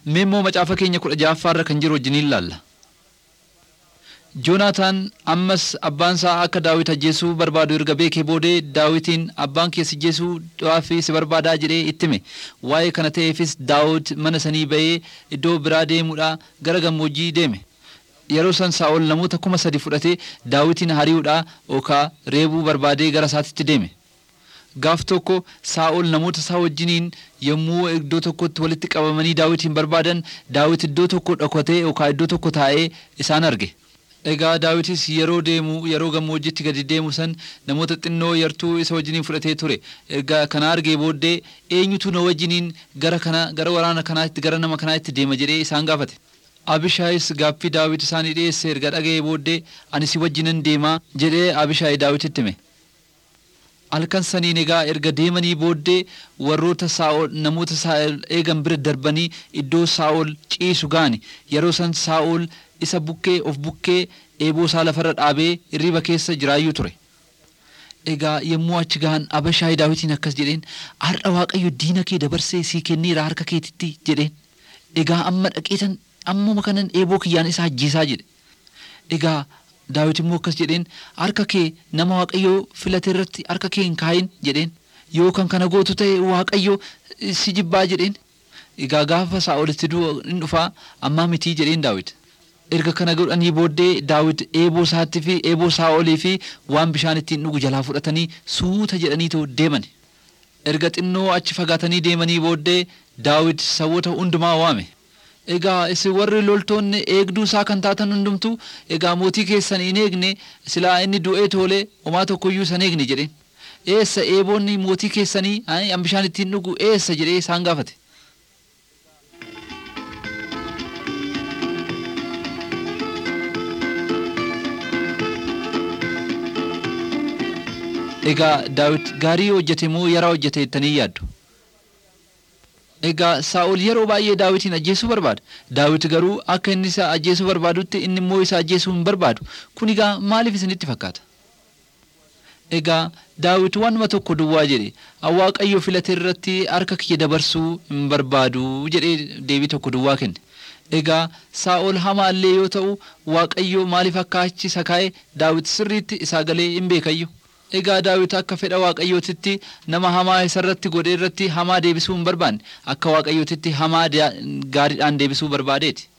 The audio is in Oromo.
Mee immoo macaafa keenya kudha ja'affaarra kan jiru wajjiniin ilaalla. Joonaataan ammas abbaan isaa akka daawit ajjeesuu barbaadu erga beekee boodee daawitiin abbaan kee si ajjeesuu fi si barbaadaa jedhee itti hime waa'ee kana ta'eefis daawit mana sanii ba'ee iddoo biraa deemuudha gara gammoojjii deeme. Yeroo san saa'ol namoota kuma sadi fudhatee daawitiin hari'uudha yookaa reebuu barbaadee gara isaatitti deeme. Gaaf tokko saa'ol namoota isaa wajjiniin yommuu iddoo tokkotti walitti qabamanii daawitiin barbaadan daawit iddoo tokko dhokatee yookaan iddoo tokko taa'ee isaan arge. Egaa daawitis yeroo deemu yeroo gammoojjitti gadi deemu san namoota xinnoo yartuu isa wajjiniin fudhatee ture. Egaa kana argee booddee eenyutu na wajjiniin gara kana gara waraana kanaatti gara nama kanaatti deema jedhee isaan gaafate. Abishaayis gaaffii daawit isaanii dhiyeesse erga dhaga'ee booddee ani si wajjinan deemaa jedhee Abishaay daawititti hime. halkan saniin egaa erga deemanii booddee warroota saa'ol namoota saa'ol eegan bira darbanii iddoo saa'ol ciisu gaani yeroo san saa'ol isa bukkee of bukkee eeboo isaa lafarra dhaabee hirriba keessa jiraayyuu ture. Egaa yommuu achi gahan Abishaay daawitiin akkas jedheen har'a waaqayyo diina kee dabarsee sii kenneera harka keetitti jedheen. Egaa amma dhaqeetan ammuma kanan eeboo kiyyaan isa ajjeesaa jedhe. Egaa daawit immoo akkas jedheen harka kee nama waaqayyoo filate irratti harka kee hin kaayin jedheen yoo kan kana gootu ta'e waaqayyo si jibbaa jedheen egaa gaafa saa'olitti du'a in dhufaa ammaa mitii jedheen daawit erga kana godhanii booddee daawit eeboo isaatti fi eeboo saa'olii fi waan bishaan ittiin dhugu jalaa fudhatanii suuta jedhaniitu deeman erga xinnoo achi fagaatanii deemanii booddee daawit sawoota hundumaa waame. Egaa isin warri loltoonni eegduu isaa kan taatan hundumtu egaa mootii keessan hin eegne silaa inni du'ee toolee homaa tokkoyyuu san eegne jedheen. Eessa eeboonni mootii keessanii an bishaan ittiin dhugu eessa jedhee isaan gaafate. Egaa daawit gaarii hojjete moo yaraa hojjete jettanii yaaddu? Egaa Saa'ol yeroo baay'ee daawitiin ajjeesuu barbaada. Daawit garuu akka inni isa ajjeesuu barbaadutti inni immoo isa ajjeesuu hin barbaadu. Kun egaa maaliif isinitti fakkaata? Egaa daawit waanuma tokko duwwaa jedhe waaqayyo filate irratti harka kiyya dabarsuu hin barbaadu jedhee deebii tokko duwwaa kenne. Egaa Saa'ol hamaallee yoo ta'u waaqayyo maaliif akka achi isa kaa'e daawit sirriitti isaa galee hin beekayyu. Egaa daawit akka fedha waaqayyootitti nama hamaa isarratti godhe irratti hamaa deebisuu hin barbaanne akka waaqayyootitti hamaa gaariidhaan deebisuu barbaadeeti.